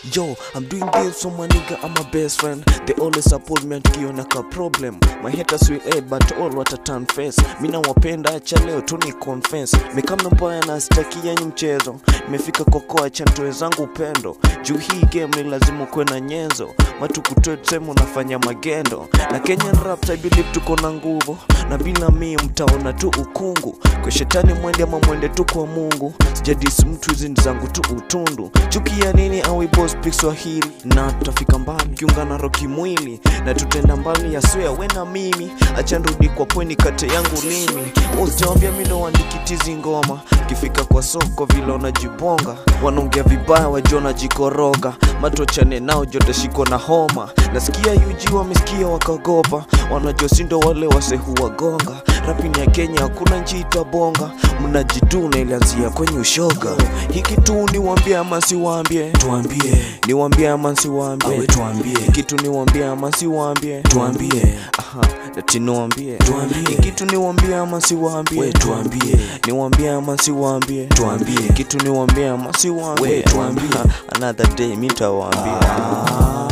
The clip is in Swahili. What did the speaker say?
Yo, I'm doing this for my nigga, I'm my best friend. They always support me tukiona ka problem. My haters will hate, but all what a turn face. Mina wapenda acha leo tu ni confess. Mikama mbaya na sitaki yenye mchezo. Nimefika koko acha ntoe zangu upendo. Juu hii game ni lazima ukuwe na nyenzo. Matukutoe tuseme unafanya magendo. Na Kenyan raps I believe tuko na nguvu. Na bila mimi mtaona tu ukungu. Kwa shetani mwende ama mwende tu kwa Mungu. Sijadisi mtu hizi ni zangu tu utundu. Chukia nini au boss speak Swahili na tutafika mbali kiungana roki mwili na tutenda mbali ya swear we na mimi acha nirudi kwa pweni kate yangu limi utawambia mi ndo wandikitizi ngoma kifika kwa soko vile wanajibonga wanaongea vibaya wajua najikoroga matochane nao jote shiko na homa nasikia yuji wamesikia wakagopa wanajua sindo wale wasehuwagonga rapini ya kenya hakuna nchi itabonga mnajituna ilianzia kwenye ushoga hiki tu niwambie ama siwambie tuambie niwambie ama nsiwambie awe tuambie kitu niwambie ama siwambie tuambie aha ati niwambie Tuambie. kitu niwambie ama siwambie we tuambie niwambie ama siwambie Tuambie. kitu niwambie ama siwambie We, tuambie. another day mitawaambia ah.